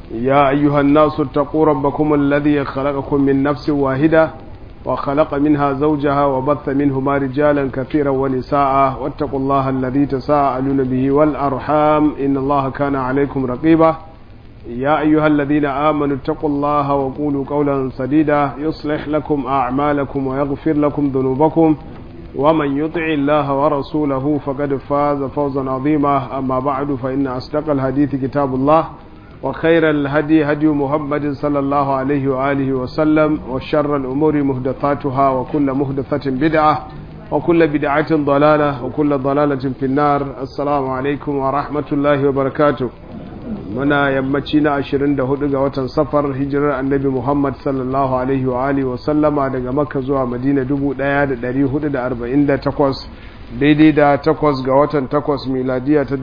يا أيها الناس اتقوا ربكم الذي خلقكم من نفس واحدة وخلق منها زوجها وبث منهما رجالا كثيرا ونساء واتقوا الله الذي تساءلون به والأرحام إن الله كان عليكم رقيبا يا أيها الذين آمنوا اتقوا الله وقولوا قولا سديدا يصلح لكم أعمالكم ويغفر لكم ذنوبكم ومن يطع الله ورسوله فقد فاز فوزا عظيما أما بعد فإن أصدق الحديث كتاب الله وخير الهدي هدي محمد صلى الله عليه وآله وسلم وشر الأمور مهدثاتها وكل مهدثة بدعة وكل بدعة ضلالة وكل ضلالة في النار السلام عليكم ورحمة الله وبركاته muna yammaci na 24 ga watan safar hijirar annabi Muhammad sallallahu alaihi wa alihi wa sallama daga Makka zuwa Madina 1448 daidai da 8 ga watan 8 miladiya ta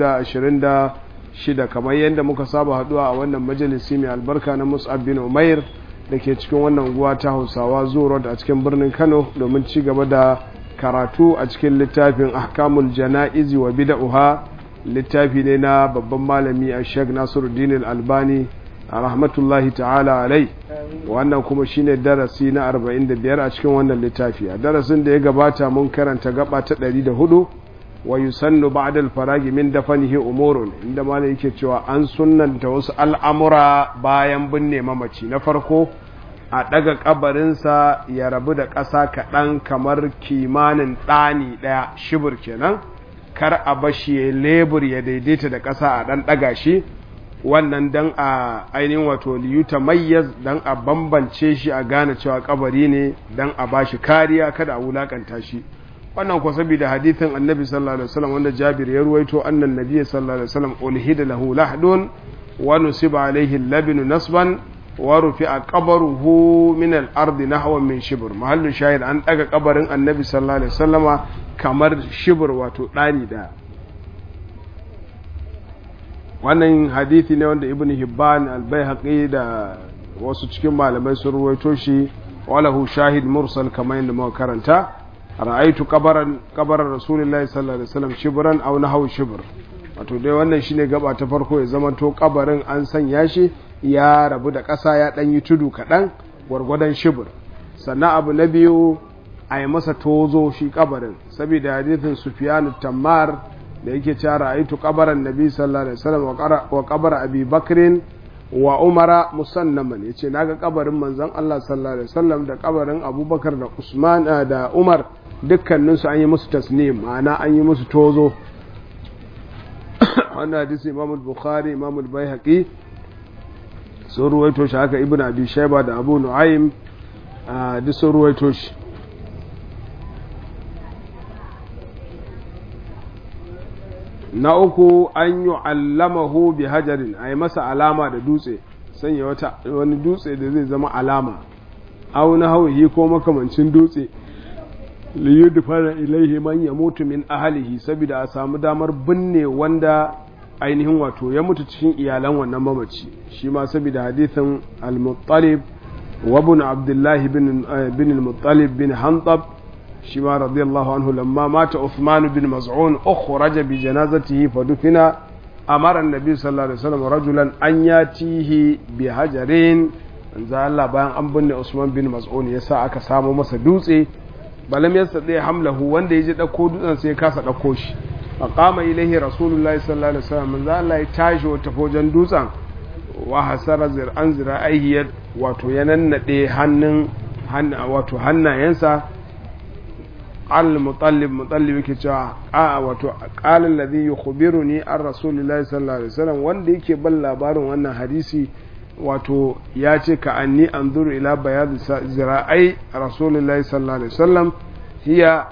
2026 kamar yadda muka saba haduwa a wannan majalisi mai albarka na Mus'ab bin Umair da ke cikin wannan unguwa ta Hausawa Zuro a cikin birnin Kano domin ci gaba da karatu a cikin littafin Ahkamul Jana'izi wa Bid'uha littafi ne na babban malami a sheik nasiruddin albani a rahmatullahi ta'ala alai wannan kuma shine darasi na 45 a cikin wannan littafi a darasin da ya gabata mun karanta gaba ta 104 wa yusannu ba'da al-faragi min dafanihi umurun inda malai yake cewa an sunnanta wasu al'amura bayan binne mamaci na farko a daga kabarinsa ya rabu da ƙasa kaɗan kamar kimanin ɗani ɗaya shibir kenan kar a bashi ya lebur ya daidaita da ƙasa a ɗan ɗaga shi wannan dan a ainihin wato liyuta mayyaz dan a bambance shi a gane cewa kabari ne dan a bashi kariya kada a wulakanta shi wannan ko saboda hadithin annabi sallallahu alaihi wasallam wanda Jabir ya ruwaito annan nabiy sallallahu alaihi wasallam ulhida lahu lahdun wa nusiba alaihi labinu nasban wa rufi'a qabruhu min al-ardi nahwan min shibr mahallu shahid an daga kabarin annabi sallallahu alaihi wasallama kamar shibr wato dani da wannan hadithi ne wanda ibn hibban al-baihaqi da wasu cikin malamai sun ruwaito shi walahu shahid mursal kamar yadda muka karanta ra'aitu qabaran qabaran rasulullahi sallallahu alaihi wasallam shibran aw nahaw shibr wato dai wannan shine gaba ta farko ya zama to kabarin an sanya shi ya rabu da ƙasa ya ɗan yi tudu kaɗan gwargwadon shibir sannan abu na biyu a yi masa tozo shi kabarin saboda hadithin sufiyanu tammar da yake cara aitu kabarin nabi sallallahu alaihi wasallam wa kabar abi bakrin wa umara musannaman ya ce naga kabarin manzon Allah sallallahu alaihi wasallam da kabarin abubakar da usman da umar dukkaninsu an yi musu tasnim ma'ana an yi musu tozo wannan hadisi imamul bukhari imamul baihaqi sun ruwaito shi haka ibn abi shaiba da abu nu'aym duk sun ruwaito shi na uku an yi allamahu bi hajarin a yi masa alama da dutse sanya wata wani dutse da zai zama alama au na hauhi ko makamancin dutse liyudfara ilaihi man yamutu min ahlihi saboda a samu damar binne wanda ainihin wato ya mutu cikin iyalan wannan mamaci shi ma saboda hadithin al-muttalib wa ibn abdullah bin bin al-muttalib bin hantab shi ma radiyallahu anhu lamma mata Uthman bin Maz'un ukhraja bi janazatihi fa dufina amara an-nabi sallallahu alaihi wasallam rajulan an yatihi bi hajarin anza Allah bayan an binne Usman bin Maz'un yasa aka samu masa dutse balam yasa dai hamlahu wanda yaje dauko dutsen sai ya kasa dauko shi faƙama ilaihi rasulullahi sallallahu alaihi wasallam manzo Allah ya tashi wata fojan dutsen wa hasara zir'an zira'ahi wato ya nannade hannun wato hannayensa al mutallib mutallib yake cewa a wato qala alladhi yukhbiruni an rasulillahi sallallahu alaihi wasallam wanda yake ban labarin wannan hadisi wato ya ce ka anni anzuru ila bayad zira'ai rasulillahi sallallahu alaihi wasallam hiya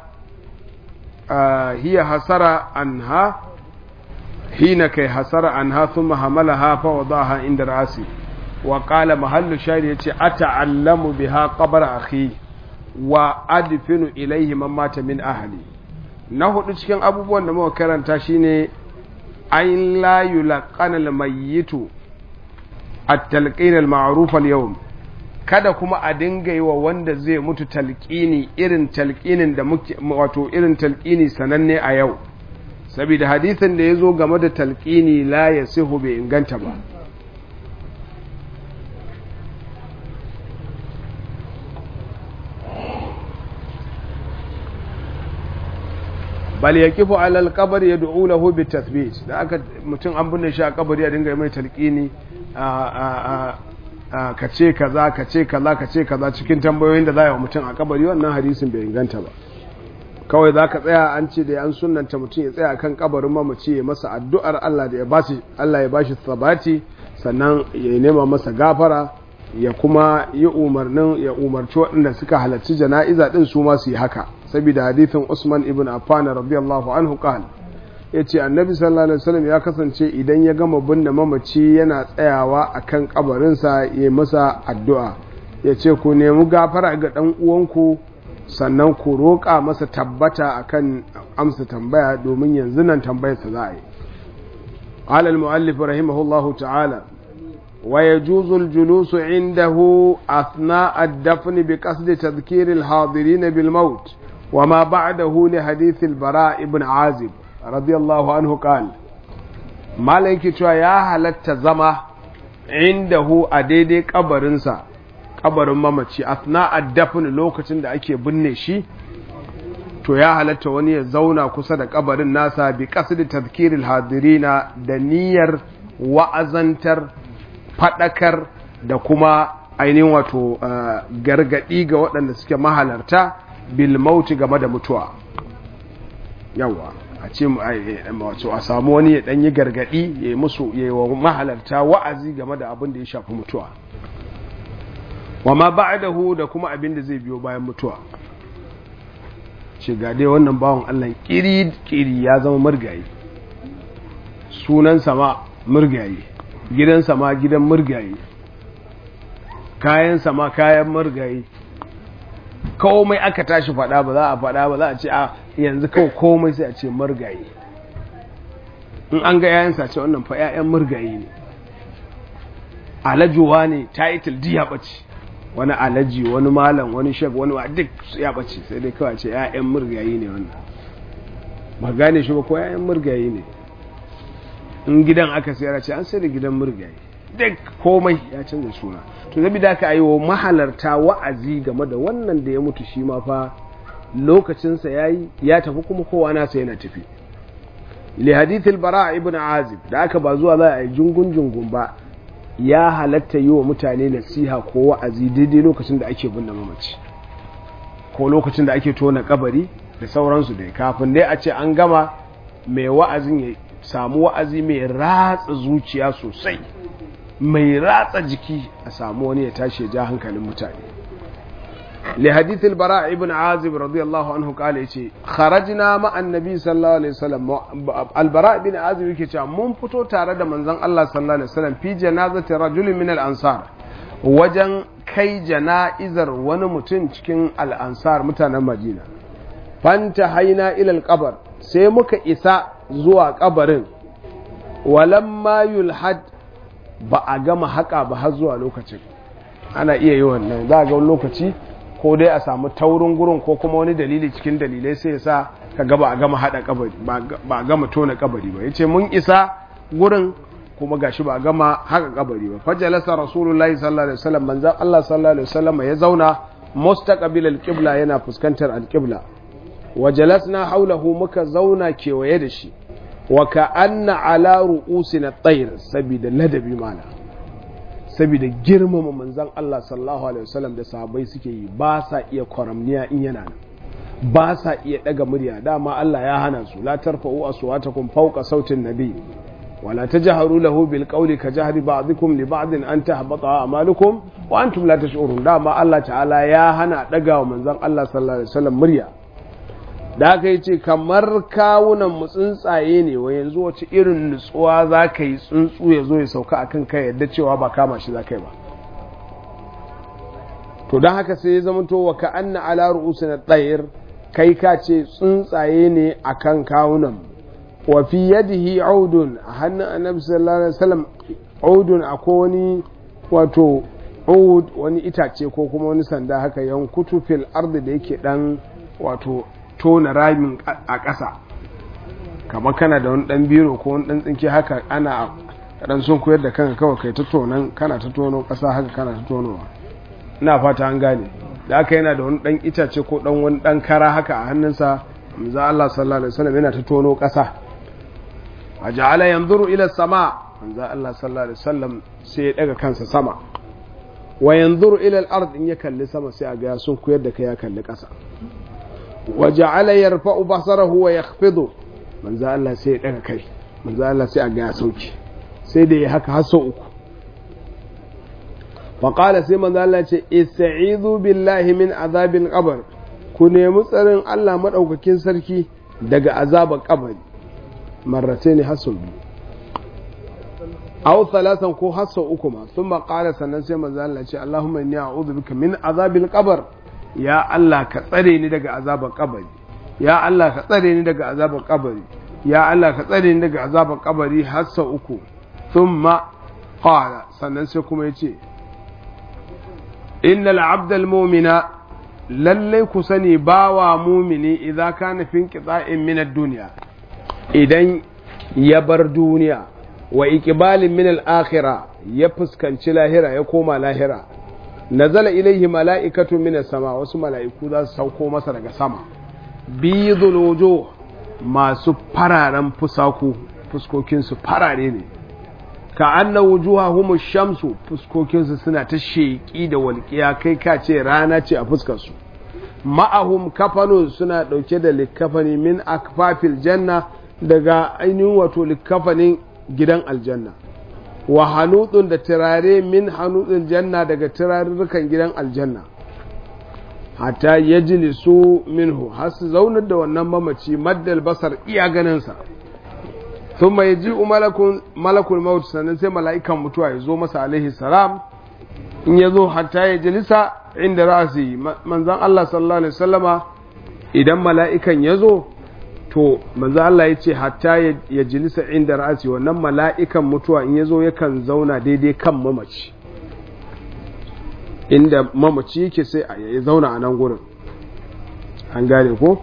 هي حسر عنها حين كي حسر عنها ثم حملها فوضعها عند رأسي وقال محل شاهد يتي أتعلم بها قبر أخي وأدفن إليه من مات من أهلي na hudu cikin abubuwan da muka karanta shine an la yulqana al-mayyitu at-talqin al-ma'ruf al-yawm kada kuma a dinga yi wa wanda zai mutu talqini irin talqinin da muke wato irin talqini sananne a yau saboda hadisin da yazo game da talqini la yasihu bai inganta ba bal yaqifu ala al-qabr yad'u lahu bi tathbit da aka mutum an binne shi a kabari ya dinga mai talqini a ka ce kaza ka ce kaza ka ce kaza cikin tambayoyin da za yi wa mutum a kabari wannan hadisin bai inganta ba kawai za ka tsaya an ce da an sunanta mutum ya tsaya kan kabarin mamaci ya masa addu'ar Allah da ya bashi Allah ya bashi sabati sannan ya nema masa gafara ya kuma yi umarnin ya umarci waɗanda suka halarci jana'iza din su ma su yi haka saboda hadithin Usman ibn Affan radiyallahu anhu qala yace annabi sallallahu alaihi wasallam ya kasance idan ya gama binne mamaci yana tsayawa akan kabarinsa ya masa addu'a yace ku nemi gafara ga dan uwanku sannan ku roƙa masa tabbata akan amsa tambaya domin yanzu nan tambayarsa za a yi قال المؤلف رحمه الله تعالى ويجوز الجلوس عنده أثناء الدفن بقصد تذكير الحاضرين بالموت وما بعده لحديث البراء بن عازب رضي الله عنه قال مالك يا هلت زما عنده أديدي قبرنسا kabarin mamaci asna addafin lokacin da ake binne shi to ya halatta wani ya zauna kusa da kabarin nasa bi qasdi tadhkiril hadirina da niyyar wa'azantar fadakar da kuma ainihin wato gargadi ga waɗanda suke mahalarta bil mauti game da mutuwa yawa a ce wato a samu wani ya ɗanyi gargadi ya yi musu ya yi wa mahalarta wa'azi game da abin da ya shafi mutuwa wa ma ba'dahu da kuma abin da zai biyo bayan mutuwa ce ga dai wannan bawan Allah kiri kiri ya zama murgayi sunan sama murgayi gidan sama gidan murgayi kayan sama kayan murgayi komai aka tashi fada ba za a fada ba za a ce a yanzu kawai komai sai a ce murgayi in an ga yayansa ce wannan fa 'ya'yan murgayi ne alajuwa ne title diya bace wani alaji wani malam wani shek wani wa duk ya bace sai dai kawai ce ya'yan murgayi ne wannan ba gane shi ba ko ya'yan murgayi ne in gidan aka sayar ce an sai da gidan murgayi duk komai ya canza suna to zabi da aka yi wa mahalarta wa'azi game da wannan da ya mutu shi ma fa lokacinsa ya yi ya tafi kuma kowa nasa yana tafi li hadithil bara ibn azib da aka ba zuwa za a yi jungun jungun ba ya halatta yi wa mutane nasiha ko wa'azi daidai lokacin da ake binne mamaci ko lokacin da ake tona kabari da sauransu dai kafin dai a ce an gama mai wa'azin ya samu wa'azi mai ratsa zuciya sosai mai ratsa jiki a samu wani ya tashi ya ja hankalin mutane li hadithil bara ibn azib radiyallahu anhu kale yace kharajna ma annabi sallallahu alaihi wasallam al bara ibn azib yake cewa mun fito tare da manzon Allah sallallahu alaihi wasallam fi janazati rajul min al ansar wajen kai jana'izar wani mutum cikin al ansar mutanen madina fanta haina ila al qabr sai muka isa zuwa kabarin walamma yulhad ba a gama haka ba har zuwa lokacin ana iya yi wannan za a ga wani lokaci ko dai a samu taurin gurin ko kuma wani dalili cikin dalilai sai ya sa ka ga ba a gama hada kabari ba a gama tona kabari ba yace mun isa gurin kuma gashi ba a gama haka kabari ba fajalasa rasulullahi sallallahu alaihi wasallam manzon Allah sallallahu alaihi wasallam ya zauna mustaqbil alqibla yana fuskantar alqibla wa jalasna haulahu muka zauna kewaye da shi wa ka'anna ala ru'usina tayr sabida ladabi mana saboda girmama manzan Allah sallallahu alaihi wasallam da sahabbai suke yi ba sa iya kwaramniya in yana nan ba sa iya daga murya dama Allah ya hana su la tarfa'u aswatakum fawqa sautin nabi wala tajharu lahu bil qawli ka jahri ba'dikum li ba'din an tahbata a'malukum wa antum la tash'urun dama Allah ta'ala ya hana daga wa manzan Allah sallallahu alaihi wasallam murya da aka yi ce kamar kawunan mu tsuntsaye ne wa yanzu wace irin nutsuwa za ka yi tsuntsu ya zo ya sauka akan kai yadda cewa ba kama shi za ka yi ba to don haka sai ya zama to wa ka anna ala ru'usu na tsayir kai ka ce tsuntsaye ne akan kawunan wa fi yadihi audun a hannun annabi sallallahu alaihi wasallam audun akwai wani wato ud wani itace ko kuma wani sanda haka yankutu fil ardi da yake dan wato tona ramin a ƙasa kamar kana da wani ɗan biro ko wani ɗan tsinke haka ana ɗan sun koyar da kanka kawai kai ta tonon kana ta tono ƙasa haka kana ta tonowa ina fata an gane da aka yana da wani ɗan itace ko ɗan wani ɗan kara haka a hannunsa manzo Allah sallallahu alaihi wasallam yana ta tono ƙasa a ja'ala yanzuru ila sama manzo Allah sallallahu alaihi wasallam sai ya daga kansa sama wa yanzuru ila al-ard in ya kalli sama sai a ga sun kuyar da kai ya kalli ƙasa wa ja'ala yarfa'u basarahu wa yakhfidu manzo Allah sai ya daga kai manzo Allah sai a ga ya sauki sai da ya haka har sau uku fa qala sai manzo Allah ce ista'izu billahi min azabil qabr ku nemi tsarin Allah madaukakin sarki daga azabar kabari marratayn hasu biyu aw thalathan ko hasu uku ma thumma qala sannan sai manzo Allah ce Allahumma inni a'udhu bika min azabil qabr ya Allah ka tsare ni daga azabar kabari ya Allah ka tsare ni daga azabar kabari ya Allah ka tsare ni daga azabar kabari har sau uku thumma qala sannan sai kuma yace innal abdal mu'mina lallai ku sani bawa mumini idan kana fin qita'in min ad-dunya idan ya bar duniya wa iqbalin min al-akhirah ya fuskanci lahira ya koma lahira nazala ilaihi mala'ikatu min sama wasu mala'iku za su sauko masa daga sama bidul wujuh masu fararen fusaku fuskokinsu farare ne ka anna wujuhahum shamsu fuskokinsu suna ta sheƙi da walƙiya kai ka ce rana ce a fuskarsu ma'ahum kafanu suna ɗauke da likafani min akfafil janna daga ainihin wato likafanin gidan aljanna wa hanutun da turare min hanutun janna daga turarurrukan gidan aljanna hatta ya jilisu minhu har su zaunar da wannan mamaci maddal basar iya ganinsa sun mai ji malakul maut sannan sai mala'ikan mutuwa ya zo masa alaihi salam in ya zo hatta ya jilisa inda ra'asi manzan Allah sallallahu alaihi wasallama idan mala'ikan ya zo to manzo Allah ya ce hatta ya jilisa inda ra'asi wannan mala'ikan mutuwa in ya zo yakan zauna daidai kan mamaci inda mamaci yake sai ya zauna a nan gurin an gane ko?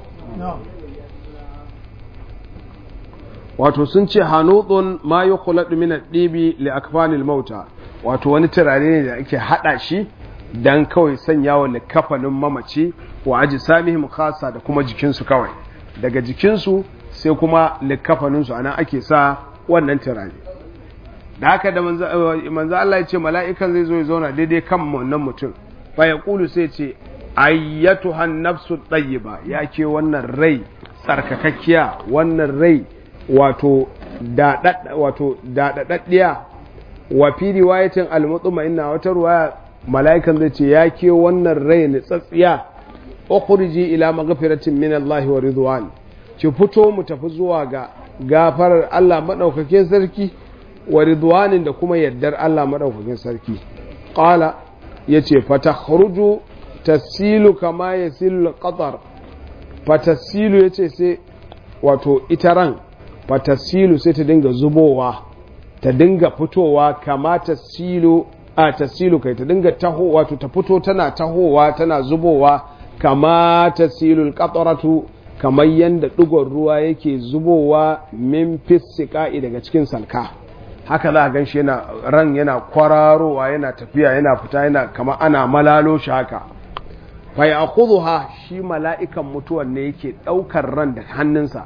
wato sun ce hanutsun ma yi kulaɗu min ɗibi li akfanil mauta wato wani turare ne da ake haɗa shi don kawai sanya wa kafanin mamaci wa aji samihim khasa da kuma jikinsu kawai daga jikinsu sai kuma likafaninsu anan ake sa wannan turare da haka da manzo Allah ya ce mala'ikan zai zo ya zauna daidai kan wannan mutum fa ya kulu sai ce ayyatuhan nafsu tayyiba ya ke wannan rai tsarkakakkiya wannan rai wato daɗaɗɗiya wa fi riwayatin al-mutuma inna wata ruwaya mala'ikan zai ce ya ke wannan rai ni tsatsiya ukhriji ila maghfiratin min Allah wa ridwan ki fito mu tafi zuwa ga gafarar Allah madaukakin sarki wa ridwanin da kuma yaddar Allah madaukakin sarki qala yace fatakhruju tasilu kama yasilu qatar fatasilu yace sai wato ita ran fatasilu sai ta dinga zubowa ta dinga fitowa kama tasilu a tasilu kai ta dinga taho wato ta fito tana tahowa tana zubowa kama tasilul qataratu kamar yanda digon ruwa yake zubowa min fisika'i daga cikin salka haka za a gan shi yana ran yana kwararowa yana tafiya yana fita yana kama ana malalo shi haka fa ya ha shi mala'ikan mutuwan ne yake ɗaukar ran da hannunsa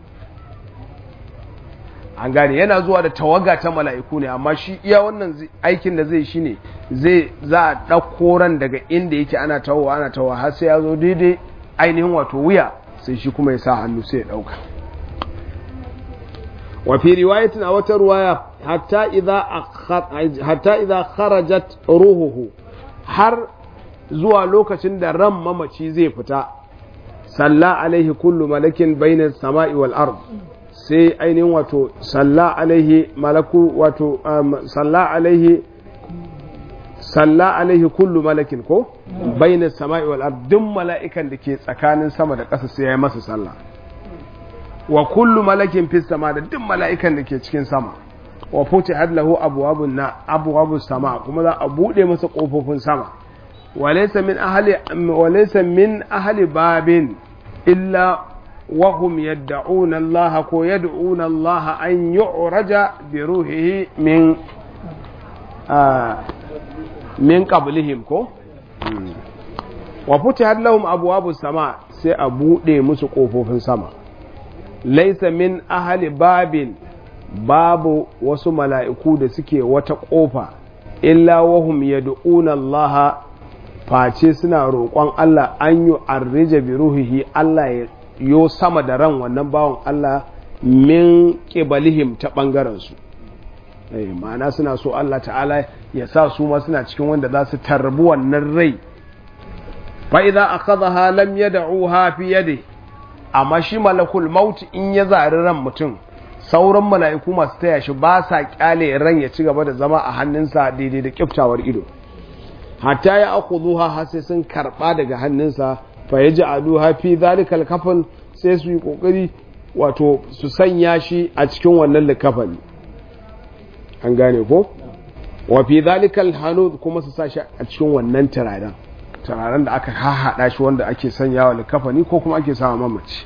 an gane yana zuwa da tawaga ta mala'iku ne amma shi iya wannan aikin da zai shi ne zai za a ɗauko ran daga inda yake ana tawowa ana tawowa har sai ya zo daidai ainihin wato wuya sai shi kuma ya sa hannu sai ya ɗauka wa fi riwayatin a wata ruwaya hatta idza kharajat ruhuhu har zuwa lokacin da ran mamaci zai fita salla alaihi kullu malakin bainas sama'i wal ard sai ainihin wato salla alaihi malaku wato salla alaihi salla alaihi kullu malakin ko bainas sama'i wal ard duk mala'ikan da ke tsakanin sama da ƙasa sai ya yi masa sallah wa kullu malakin fis sama da duk mala'ikan da ke cikin sama wa futihat lahu abwabun na abwabus sama kuma za a bude masa kofofin sama walaysa min ahli walaysa min ahli babin illa wa hum yad'una Allah ko yad'una Allah an yu'raja bi ruhihi min min qablihim ko wa futihat lahum abwabus sama sai a buɗe musu ƙofofin sama laisa min ahali babin babu wasu mala'iku da suke wata ƙofa illa wahum yad'una Allah face suna roƙon Allah an yi arrija bi ruhihi Allah ya yo sama da ran wannan bawan Allah min ƙibalihim ta ɓangarensu ma'ana suna so Allah ta'ala ya sa su ma suna cikin wanda za su tarbi wannan rai fa'iza a kaza halam ya da'uha fi yade amma shi malakul mauti in ya zari ran mutum sauran mala'iku masu taya shi ba sa kyale ran ya ci gaba da zama a hannunsa daidai da kyaftawar ido hatta ya aku zuha har sai sun karɓa daga hannunsa fa ya ji aduha fi zalikal kafin sai su yi ƙoƙari wato su sanya shi a cikin wannan likafani an gane ko wa fi zalikal hanud kuma su sa shi a cikin wannan turaren turaren da aka hahaɗa shi wanda ake sanya wa likafani ko kuma ake sawa mamaci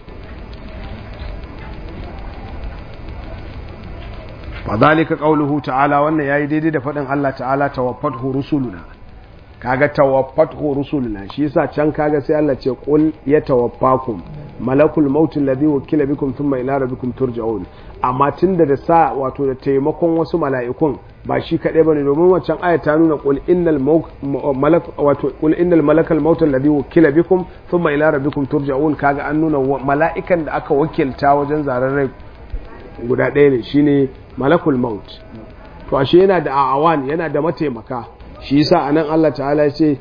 fa zalika qawluhu ta'ala wannan yayi daidai da faɗin Allah ta'ala tawaffatu rusuluna kaga tawaffatu rusuluna shi yasa can kaga sai Allah ce qul yatawaffakum malakul maut alladhi wukila bikum thumma ila rabbikum turja'un amma tunda da sa wato da taimakon wasu mala'ikun ba shi kadai bane domin wancan aya ta nuna qul innal malak wato qul innal malakal maut alladhi wukila bikum thumma ila rabbikum turja'un kaga an nuna mala'ikan da aka wakilta wajen zarar rai guda ɗaya ne shine malakul maut to ashe yana da awan yana da mataimaka shi yasa anan Allah ta'ala ya ce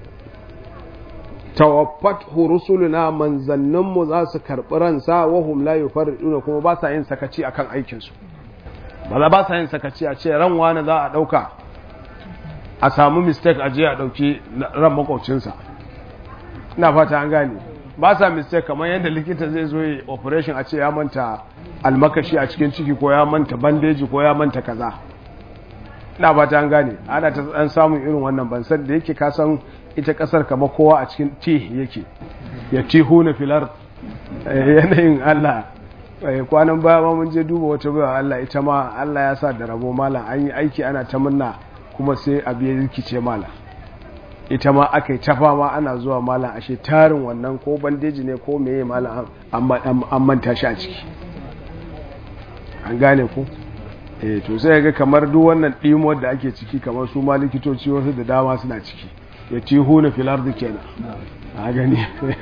tawaffat rusuluna manzanninmu za su karɓi ransa wa hum la yufarriduna kuma ba sa yin sakaci akan aikin su ba za ba sa yin sakaci a ce ran wani za a ɗauka a samu mistake a je a ɗauki ran makwabcinsa ina fata an gane ba sa mistake kamar yadda likita zai zo yi operation a ce ya manta almakashi a cikin ciki ko ya manta bandeji ko ya manta kaza ina fata an gane ana ta an samun irin wannan ban san da yake ka san ita kasar kama kowa a cikin ti yake ya tihu na filar yanayin Allah kwanan baya ma mun je duba wata baiwa Allah ita ma Allah ya sa da rabo mala an yi aiki ana ta murna kuma sai abu ya rikice mala ita ma aka yi tafa ma ana zuwa mala ashe tarin wannan ko bandeji ne ko meye mala an manta shi a ciki an gane ku eh to sai ga kamar duk wannan ɗimuwar da ake ciki kamar su ma likitoci wasu da dama suna ciki ya ci huna filar da kenan a gani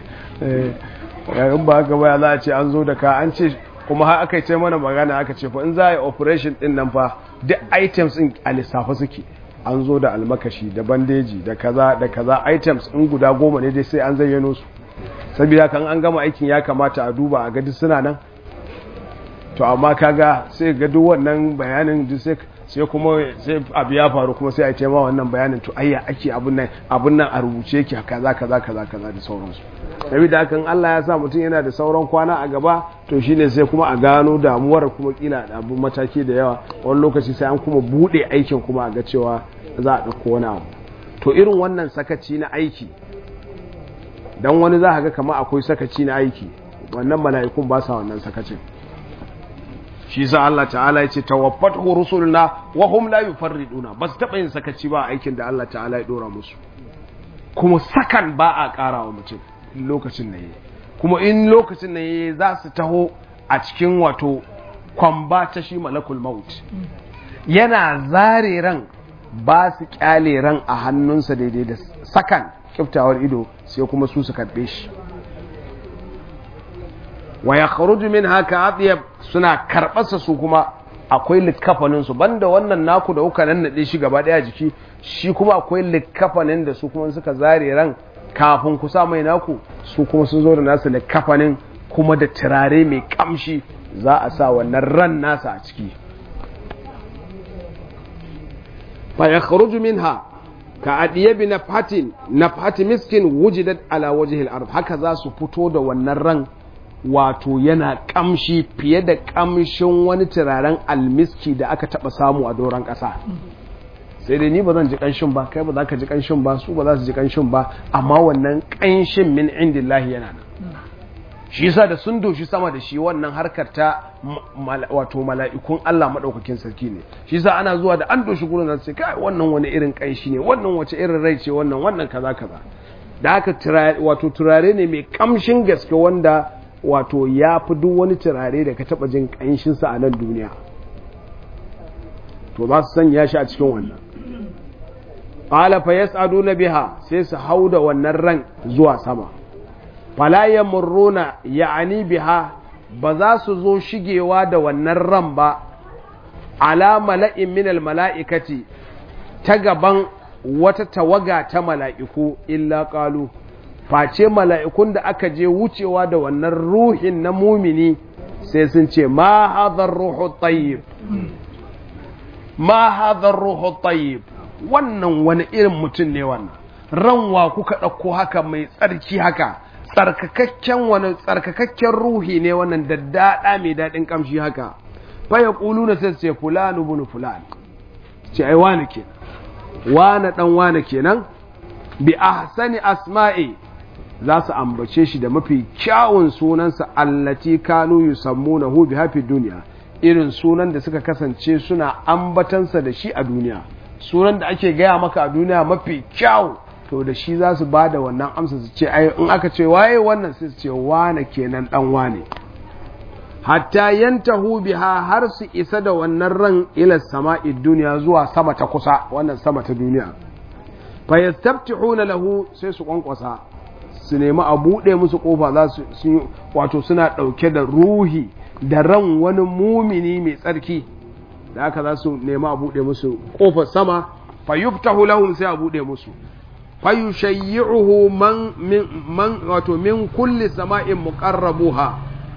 in ba haka baya za a ce an zo da ka an ce kuma har aka ce mana magana aka ce fa in za a yi operation din nan fa duk items in a lissafa suke an zo da almakashi da bandeji da kaza da kaza items in guda goma ne dai sai an zayyano su saboda kan an gama aikin ya kamata a duba a ga duk suna nan to amma kaga sai ga duk wannan bayanin duk sai sai kuma sai abu ya faru kuma sai a ce ma wannan bayanin to ayya ake abun nan abun nan a rubuce yake kaza kaza kaza kaza da sauransu saboda hakan Allah ya sa mutum yana da sauran kwana a gaba to shine sai kuma a gano damuwar kuma kila da abun mataki da yawa wani lokaci sai an kuma bude aikin kuma a ga cewa za a dauko wani abu to irin wannan sakaci na aiki dan wani za ka ga kamar akwai sakaci na aiki wannan mala'ikun ba sa wannan sakacin shi sa Allah ta'ala ya ce tawaffat rusuluna wa hum la yufarriduna ba su taɓa yin sakaci ba aikin da Allah ta'ala ya dora musu kuma sakan ba a ƙara wa mutum lokacin na yi kuma in lokacin na yi za su taho a cikin wato kwamba ta shi malakul maut yana zare ran ba su kyale ran a hannunsa daidai da sakan kiftawar ido sai kuma su su karɓe shi wa ya kharuju min haka atiyab suna karɓarsa su kuma akwai likkafanin su banda wannan naku da kuka nannade shi gaba daya jiki shi kuma akwai likkafanin da su kuma suka zare ran kafin ku sa mai naku su kuma sun zo da nasu likkafanin kuma da turare mai kamshi za a sa wannan ran nasa a ciki fa ya kharuju minha ka adiyabi nafhatin nafhati miskin wujidat ala wajhil ard haka za su fito da wannan ran wato yana kamshi fiye da kamshin wani turaren almiski da aka taba samu a doron ƙasa sai dai ni ba zan ji kanshin ba kai ba za ka ji kanshin ba su ba za su ji kanshin ba amma wannan kanshin min indillahi yana nan shi yasa da sun doshi sama da shi wannan harkar ta wato mala'ikun Allah madaukakin sarki ne shi yasa ana zuwa da an doshi gurin sai kai wannan wani irin kanshi ne wannan wace irin rai ce wannan wannan kaza kaza da haka wato turare ne mai kamshin gaske wanda wato ya fi duk wani turare da ka taba jin kanshinsa a nan duniya to za su sanya shi a cikin wannan qala fa yas'aduna biha sai su hauda wannan ran zuwa sama fala yamurruna ya'ani biha ba za su zo shigewa da wannan ran ba ala mala'in minal mala'ikati ta gaban wata tawaga ta mala'iku illa ƙalu face mala'ikun da aka je wucewa da wannan ruhin na mumini sai sun ce ma hadar ruhu tayyib ma hadar ruhu tayyib wannan wani irin mutum ne wannan ranwa kuka ɗauko haka mai tsarki haka tsarkakakken wani tsarkakakken ruhi ne wannan daddada mai daɗin ƙamshi haka faya ƙulu na sai ce fulani bunu fulani ce ai wani ke wani ɗan wani kenan bi ahsani asma'i za su ambace shi da mafi kyawun sunansa allati kanu yusammunahu bi hafi duniya irin sunan da suka kasance suna ambatansa da shi a duniya sunan da ake gaya maka a duniya mafi kyau to da shi za su ba da wannan amsa su ce ai in aka ce waye wannan sai su ce wane kenan dan wane hatta yantahu biha har su isa da wannan ran ila sama'i duniya zuwa sama ta kusa wannan sama ta duniya fa yastaftihuna lahu sai su kwankwasa su nemi a buɗe musu kofa za su wato suna ɗauke da ruhi da ran wani mumini mai tsarki da haka za su nemi a buɗe musu kofar sama fa yuftahu lahum sai a buɗe musu fa yushayyi'uhu man man wato min kulli sama'in muqarrabuha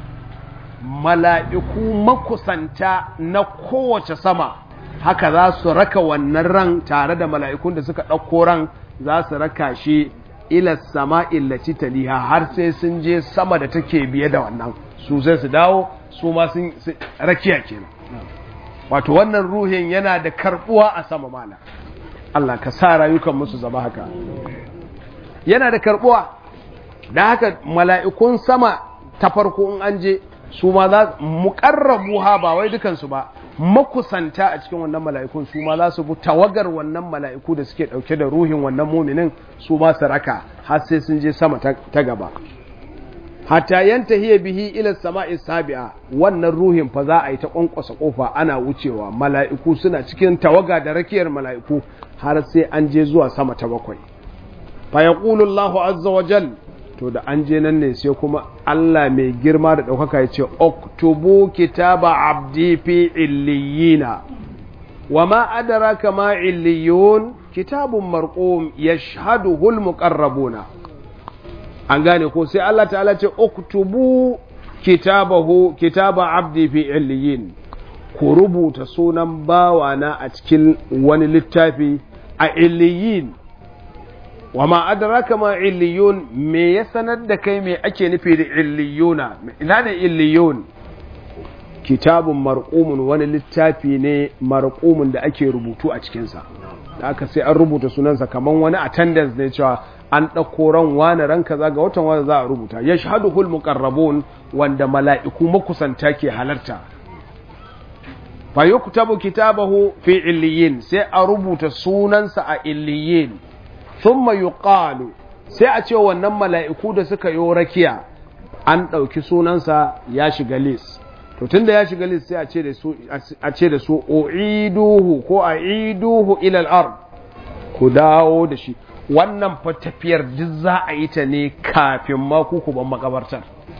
mala'iku makusanta na kowace sama haka za su raka wannan ran tare da mala'ikun da suka ɗauko ran za su raka shi ila sama'in lati taliha har sai sun je sama da take biye da wannan su sai su dawo su ma sun rakiya kenan wato wannan ruhin yana da karbuwa a sama mala Allah ka sa rayukan musu zama haka yana da karbuwa da haka mala'ikun sama ta farko in an je su ma za muƙarrabu ha ba wai dukansu ba makusanta a cikin wannan mala'ikun su ma za su bi tawagar wannan mala'iku da suke ɗauke da ruhin wannan muminin su ma su raka har sai sun je sama ta gaba hatta yanta hiya bihi ila sama'i sabi'a wannan ruhin fa za a yi ta kwankwasa kofa ana wucewa mala'iku suna cikin tawaga da rakiyar mala'iku har sai an je zuwa sama ta bakwai fa yaqulu Allahu azza wa jal to da an je nan ne sai kuma Allah mai girma da ɗaukaka ya ce oktubu kitaba abdi fi illiyina wa ma adraka ma illiyun kitabun marqum yashhaduhu al-muqarrabuna an gane ko sai Allah ta'ala ce uktubu kitabahu kitaba abdi fi illiyin ku rubuta sunan bawana a cikin wani littafi a illiyin wa ma adraka ma illiyun me ya sanar da kai me ake nufi da illiyuna ina ne illiyun kitabun marqumun wani littafi ne marqumun da ake rubutu a cikinsa da aka sai an rubuta sunansa kaman wani attendance ne cewa an ɗauko ran wani ran kaza ga watan wani za a rubuta ya shahadu hul muqarrabun wanda mala'iku makusanta ke halarta fa yuktabu kitabahu fi illiyin sai a rubuta sunansa a illiyin thumma yuqalu sai a ce wannan mala'iku da suka yi rakiya an ɗauki sunansa ya shiga list to tunda ya shiga list sai a ce da su a ce da su uiduhu ko aiduhu ila al-ard ku dawo da shi wannan fa tafiyar duk za a yi ta ne kafin ma ku ban makabartar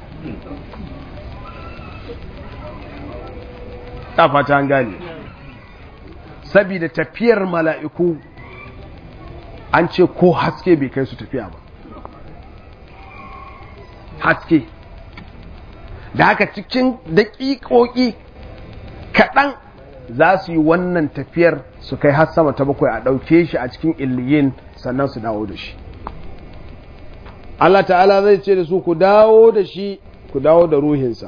ta fata gane saboda tafiyar mala'iku an ce ko haske bai kai su tafiya ba haske da haka cikin daƙiƙoƙi kaɗan za su yi wannan tafiyar su kai har sama ta bakwai a ɗauke shi a cikin illiyin sannan su dawo da shi Allah ta'ala zai ce da su ku dawo da shi ku dawo da ruhinsa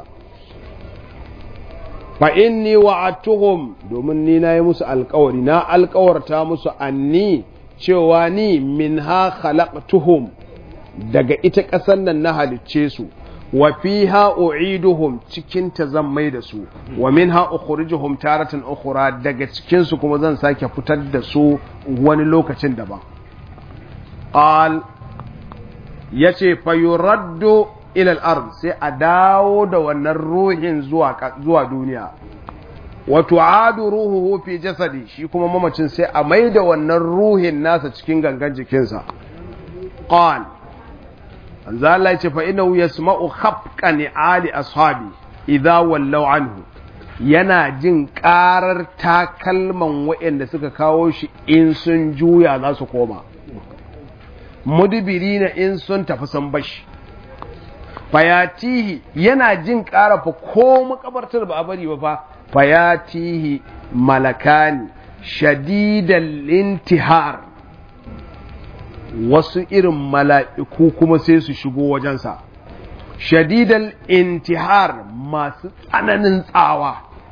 fa inni wa'atuhum domin ni na yi musu alkawari na alkawarta musu anni cewa ni min ha khalaqtuhum daga ita ƙasar nan na halicce su wa fiha u'iduhum cikin ta zan mai da su wa minha ukhrijuhum taratan ukhra daga cikin su kuma zan sake fitar da su wani lokacin daban qal ya ce fayuraddo ilal ard sai a dawo da wannan ruhin zuwa duniya wato adu ruhuhu fi jasadi shi kuma mamacin sai a mai da wannan ruhin nasa cikin gangan jikinsa qal anza Allah ya ce fa innahu yasma'u khafqa ali ashabi idza wallaw anhu yana jin karar takalman waɗanda suka kawo shi in sun juya za su koma mudubiri na in sun tafi sun bashi fayatihi yana jin ƙara fa ko makabartar ba a bari ba fa fayatihi malakani shadidan intihar wasu irin mala'iku kuma sai su shigo wajensa shadidan intihar masu tsananin tsawa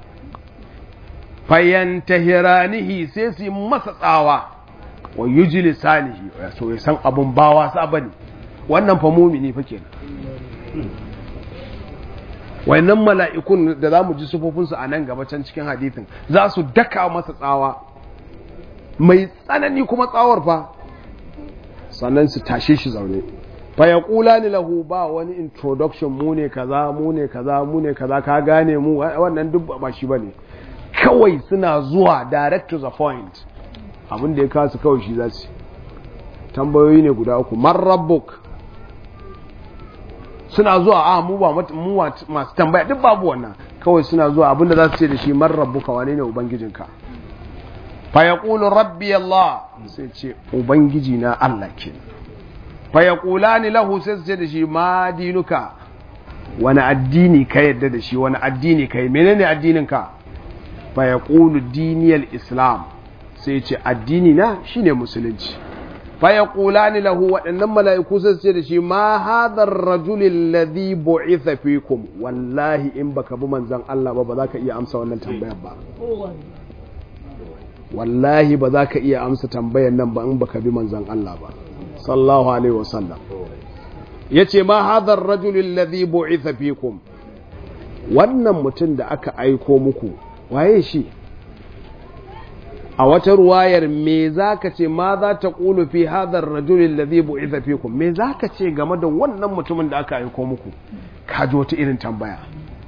fayantahiranihi sai su yi masa tsawa wa yuji lisanihi so ya san abun bawa sa bane wannan fa mumini fa kenan wayannan mala'ikun da zamu ji sufofin su a nan gaba can cikin hadithin za su daka masa tsawa mai tsanani kuma tsawar fa sannan su tashe shi zaune fa yaqulani lahu ba wani introduction mu ne kaza mu ne kaza mu ne kaza ka gane mu wannan duk ba shi bane kawai suna zuwa direct to the point abin da ya kasu kawai shi za su tambayoyi ne guda uku man rabbuk suna zuwa a mu ba mu masu tambaya duk babu wannan kawai suna zuwa abin da za su ce da shi man rabbuka wane ne ubangijinka fa yaqulu rabbi allah sai ce ubangiji na allah ke fa yaqulani lahu sai su ce da shi ma dinuka wani addini ka yadda da shi wani addini kai menene addinin ka fa yaqulu diniyal islam sai ce addini na shine musulunci fa yaqulani lahu waɗannan mala'iku sai ce da shi ma hadha ar-rajul alladhi bu'itha fikum wallahi in baka bi manzon Allah ba ba za ka iya amsa wannan tambayar ba wallahi ba za ka iya amsa tambayar nan ba in baka bi manzon Allah ba sallallahu alaihi wasallam yace ma hadha ar-rajul alladhi bu'itha fikum wannan mutum da aka aiko muku waye shi a wata ruwayar me za ka ce ma za ta ƙulu fi hadar rajulin da zai bu'iza fikum me za ka ce game da wannan mutumin da aka aiko muku ka ji wata irin tambaya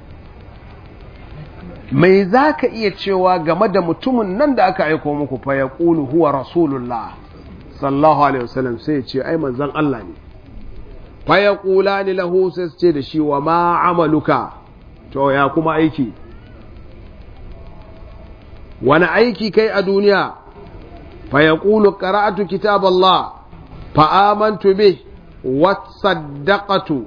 me za ka iya cewa game da mutumin nan da aka aiko muku fa ya ƙulu huwa rasulullah sallallahu alaihi wasallam sai ya ce ai manzan Allah ne fa ya ƙula ni lahu sai su ce da shi wa ma amaluka to ya kuma aiki wani aiki kai a duniya fa ya ƙulu ƙara'atu kitab Allah fa amantu bih wasaddaqatu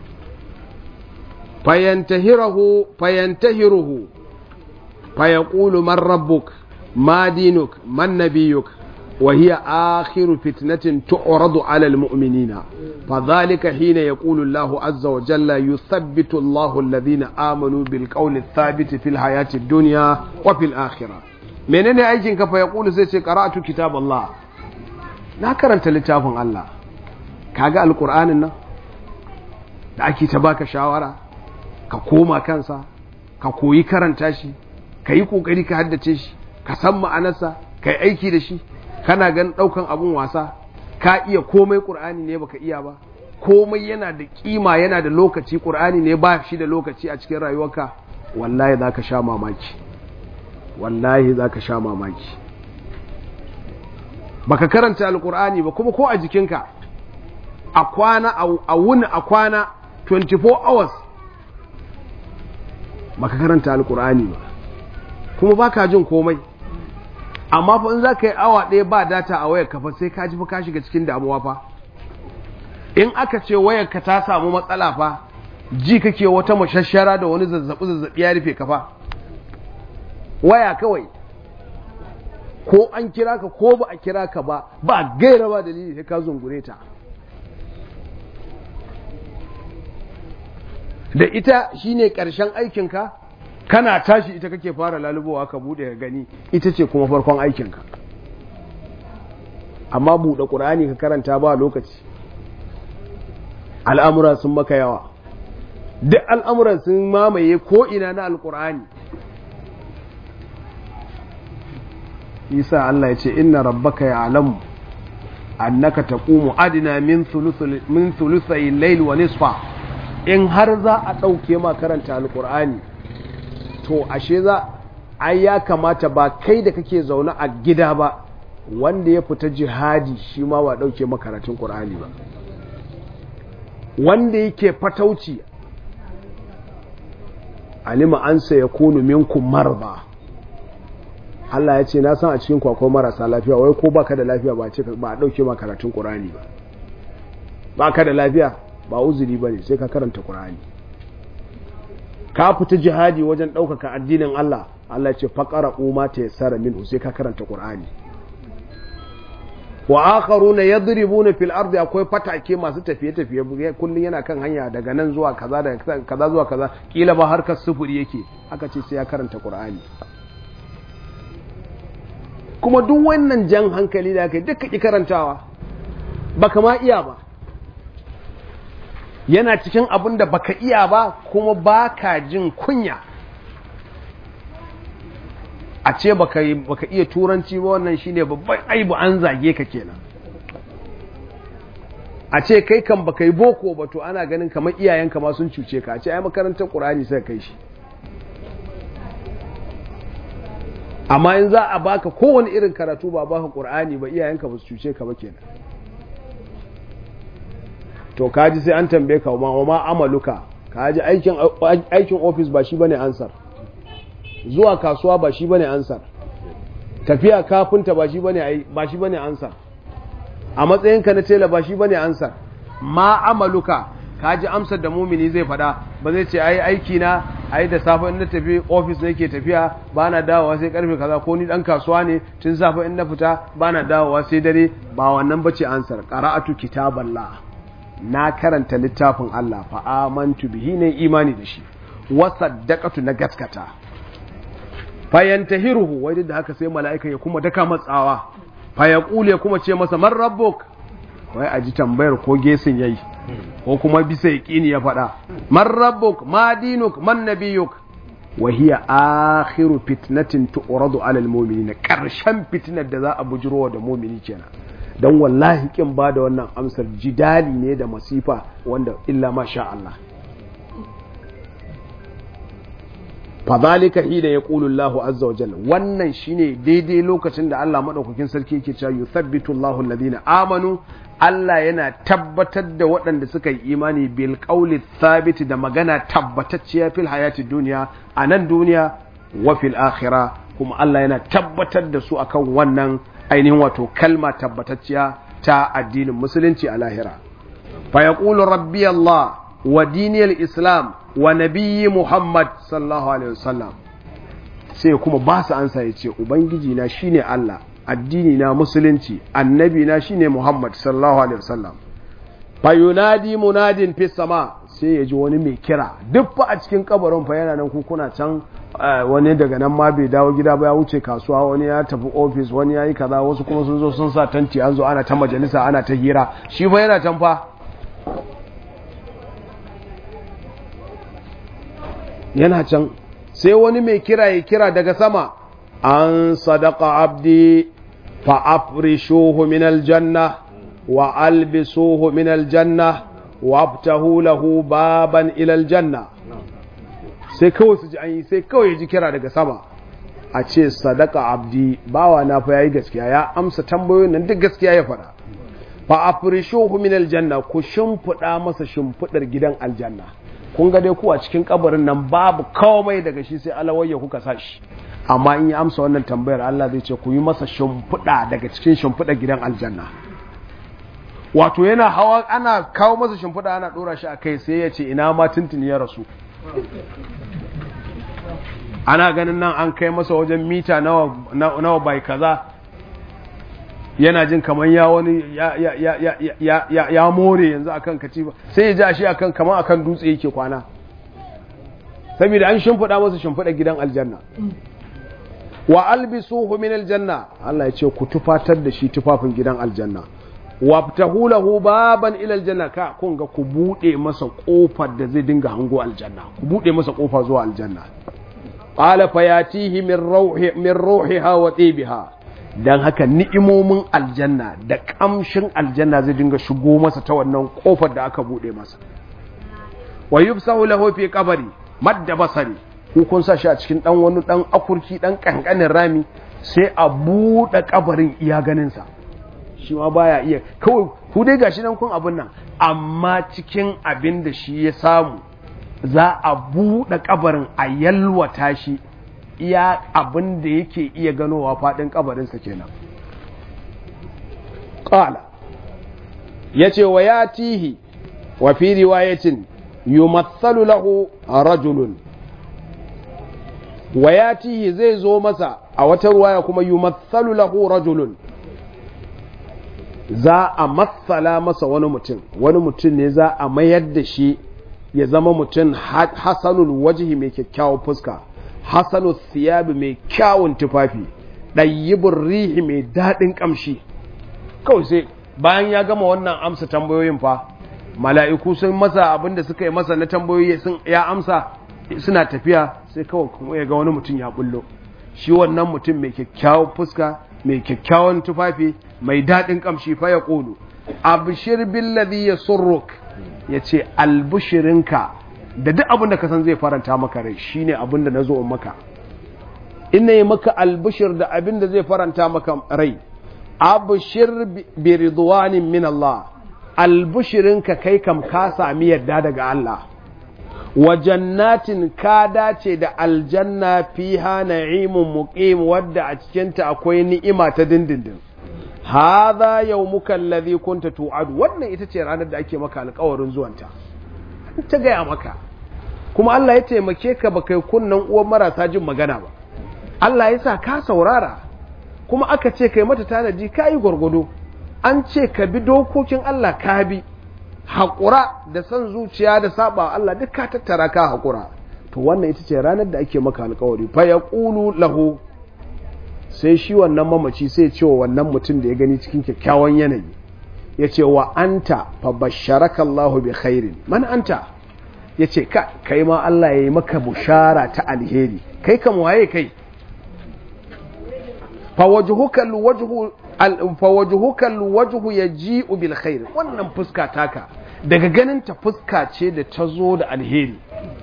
fayantahiruhu fayantahiruhu fa yaqulu man rabbuk ma dinuk man nabiyuk وهي آخر فتنة تعرض على المؤمنين فذلك حين يقول الله عز وجل يثبت الله الذين آمنوا بالقول الثابت في الحياة الدنيا وفي الآخرة منين أيجنك فيقول سيسي قرأت كتاب الله لا كرنت لتافن الله كاقا القرآن إنه da ake ta baka shawara ka koma kansa ka koyi karanta shi ka yi kokari ka haddace shi ka san ma'anarsa ka yi aiki da shi kana gan ɗaukan abun wasa ka iya komai ƙur'ani ne baka iya ba komai yana da kima yana da lokaci ƙur'ani ne ba shi da lokaci a cikin rayuwarka wallahi za ka sha mamaki wallahi za ka sha mamaki baka karanta alƙur'ani ba kuma ko a jikinka a kwana a wuni a kwana 24 hours baka karanta alƙur'ani ba kuma baka jin komai amma fa in za ka yi awa ɗaya ba data a wayar kafa sai ka ji fa ka shiga cikin damuwa fa in aka ce wayar ka ta samu matsala fa ji kake wata mashashara da wani zazzabi zazzabi ya rufe ka fa waya kawai ko an kira ka ko ba a kira ka ba ba gaira ba dalili sai ka zungure ta da ita shine ƙarshen aikinka kana tashi ita kake fara lalubowa ka bude ka gani ita ce kuma farkon aikinka amma buɗe ƙur'ani ka karanta ba lokaci al'amura sun maka yawa duk al'amuran sun mamaye ko ina na alƙur'ani isa Allah ya ce inna rabbaka ya alamu annaka taqumu adna min thuluthi min thuluthay al-layl wa nisfa in har za a dauke ma karanta alqur'ani to ashe za ai ya kamata ba kai da kake zaune a gida ba wanda ya fita jihadi shi ma ba dauke makaratun qur'ani ba wanda yake fatauci alima an sa yakunu minkum marba Allah ya ce na san a cikin akwai marasa lafiya wai ko baka da lafiya ba ce ba a dauke ma karatun qur'ani ba baka da lafiya ba uzuri bane sai ka karanta qur'ani ka fita jihadi wajen ɗaukaka addinin Allah Allah ce faƙara umma ta yassara minhu sai ka karanta Qur'ani wa akharuna yadribuna fil ardi akwai fatake masu tafiye tafiye kullun yana kan hanya daga nan zuwa kaza daga kaza zuwa kaza kila ba harkar sufuri yake aka ce sai ya karanta Qur'ani kuma duk wannan jan hankali da kai duka ki karantawa baka ma iya ba yana cikin abin da baka iya ba kuma baka jin kunya a ce baka iya turanci ba wannan shine babban aibu an zage ka kenan a ce kai kan baka yi boko ba to ana ganin kamar iyayenka ma sun cuce ka a ce ai makarantar qur'ani sai kai shi amma in za a baka kowane irin karatu ba baka qur'ani ba iyayenka ba su cuce ka ba kenan to kaji sai an tambaye ka ma ma amaluka kaji aikin aikin office ba shi bane ansar zuwa kasuwa ba shi bane ansar tafiya kafinta ba shi bane ba shi bane ansar a matsayinka na tela ba shi bane ansar ma amaluka kaji amsar da mumini zai fada ba zai ce ai aiki na ai da safe in na tafi office nake tafiya ba na dawowa sai karfe kaza ko ni dan kasuwa ne tun safe in na fita ba na dawowa sai dare ba wannan bace ansar qara'atu kitaballah na karanta littafin Allah fa amantu bihi ne imani da shi wa saddaqatu na gaskata fa yantahiruhu wai da haka sai mala'ika ya kuma daka matsawa fa yaqulu ya kuma ce masa man rabbuk wai aji tambayar ko gesin yayi ko kuma bisa yaqini ya faɗa man rabbuk ma dinuk man nabiyuk wa hiya akhiru fitnatin tu'radu 'ala al-mu'minin karshen fitnar da za a bujiro da mu'mini kenan don wallahi kin ba da wannan amsar jidali ne da masifa wanda illa ma sha Allah fadhalika hina yaqulu Allahu azza wa jalla wannan shine daidai lokacin da Allah madaukakin sarki yake cewa yuthabbitu Allahu alladhina amanu Allah yana tabbatar da waɗanda suka yi imani bil qawli thabit da magana tabbatacciya fil hayati duniya a nan duniya wa fil akhirah kuma Allah yana tabbatar da su akan wannan ainihin wato kalma tabbatacciya ta addinin musulunci a lahira fa yaqulu rabbi Allah wa diniyal islam wa nabiyyi Muhammad sallallahu alaihi wasallam sai kuma ba su ansa ya ce ubangiji na shine Allah addini na musulunci annabi na shine Muhammad sallallahu alaihi wasallam fa yunadi munadin fi sama sai ya ji wani mai kira duk fa a cikin kabarin fa yana nan ku kuna can wani daga nan ma bai dawo gida ba ya wuce kasuwa wani ya tafi ofis wani ya yi kaza wasu kuma sun zo sun sa tanti an zo ana ta majalisa ana ta hira shi fa yana can fa yana can sai wani mai kira ya kira daga sama an sadaka abdi fa afrishuhu min aljanna wa albisuhu min aljanna wa abtahu lahu baban ila aljanna sai kawai su ji an yi sai kawai ya ji kira daga sama a ce sadaka abdi bawa na fa yayi gaskiya ya amsa tambayoyin nan duk gaskiya ya faɗa fa afrishuhu min aljanna ku shimfiɗa masa shimfiɗar gidan aljanna kun ga dai ku a cikin kabarin nan babu komai daga shi sai alawayya kuka sa shi amma in ya amsa wannan tambayar Allah zai ce ku yi masa shimfiɗa daga cikin shimfiɗar gidan aljanna wato yana hawa ana kawo masa shimfiɗa ana ɗora shi a kai sai ya ce ina ma tuntuni ya rasu ana ganin nan an kai masa wajen mita nawa bai kaza yana jin kamar ya wani ya more yanzu akan katifa sai ya ji ashe akan kamar akan dutse yake kwana saboda an shimfiɗa masa shimfiɗa gidan aljanna wa albisuhu min aljanna Allah ya ce ku tufatar da shi tufafin gidan aljanna wabtahu lahu baban ila aljanna ka kun ga ku bude masa kofar da zai dinga hango aljanna ku bude masa kofa zuwa aljanna qala fayatihi min ruhi min ruhiha wa tibiha don haka ni'imomin aljanna da kamshin aljanna zai dinga shigo masa ta wannan kofar da aka bude masa wa yubsahu lahu fi qabri madda basari ku kun sa shi a cikin dan wani dan akurki dan kankanin rami sai a bude kabarin iya ganin sa shi ma baya iya kawai ku dai gashi nan kun abin nan amma cikin abin da shi ya samu za a bude kabarin a yalwata shi iya abin da yake iya ganowa faɗin kabarinsa kenan ƙala ya ce wa ya tihi wa fi riwayatin yumathalu lahu rajulun wa ya tihi zai zo masa a wata ruwaya kuma yumathalu lahu rajulun za a matsala masa wani mutum wani mutum ne za a mayar da shi ya zama mutum hasanul wajihi mai kyakkyawar fuska hasanu siyabi mai kyawun tufafi ɗayyibin rihi mai daɗin ƙamshi kawai sai bayan ya gama wannan amsa tambayoyin fa mala'iku sun masa abin da suka yi masa na tambayoyi sun ya amsa suna tafiya sai kawai kuma ya ga wani mutum ya bullo shi wannan mutum mai kyakkyawan fuska mai kyakkyawan tufafi mai daɗin ƙamshi fa ya ƙulu abshir billadhi yasurruk yace albushirinka da duk abin da ka san zai faranta maka rai shine abin da na zo maka ina yi maka albishir da abin da zai faranta maka rai abshir bi ridwanin min Allah albishirin ka kai kam ka sami yadda daga Allah wa jannatin ka dace da aljanna fiha na'imun muqim wadda a cikinta akwai ni'ima ta dindindin hadha yawmuka alladhi kunta tu'adu wannan ita ce ranar da ake maka alƙawarin zuwanta ta gaya maka kuma Allah ya taimake ka ba kai kunnan uwan marasa jin magana ba Allah ya sa ka saurara kuma aka ce kai mata tanadi ka yi gwargwado an ce ka bi dokokin Allah ka bi haƙura da son zuciya da saba Allah duk ka tattara ka haƙura to wannan ita ce ranar da ake maka alƙawari fa ya ƙulu lahu sai shi wannan mamaci sai ce wa wannan mutum da ya gani cikin kyakkyawan yanayi ya ce wa anta fa basharaka Allahu bi khairin man anta ya ce ka kai ma Allah ya yi maka bushara ta alheri kai kam waye kai fa wajhuka alwajhu fa wajhuka alwajhu yaji'u bil khair wannan fuska taka daga ganin ta fuska ce da ta zo da alheri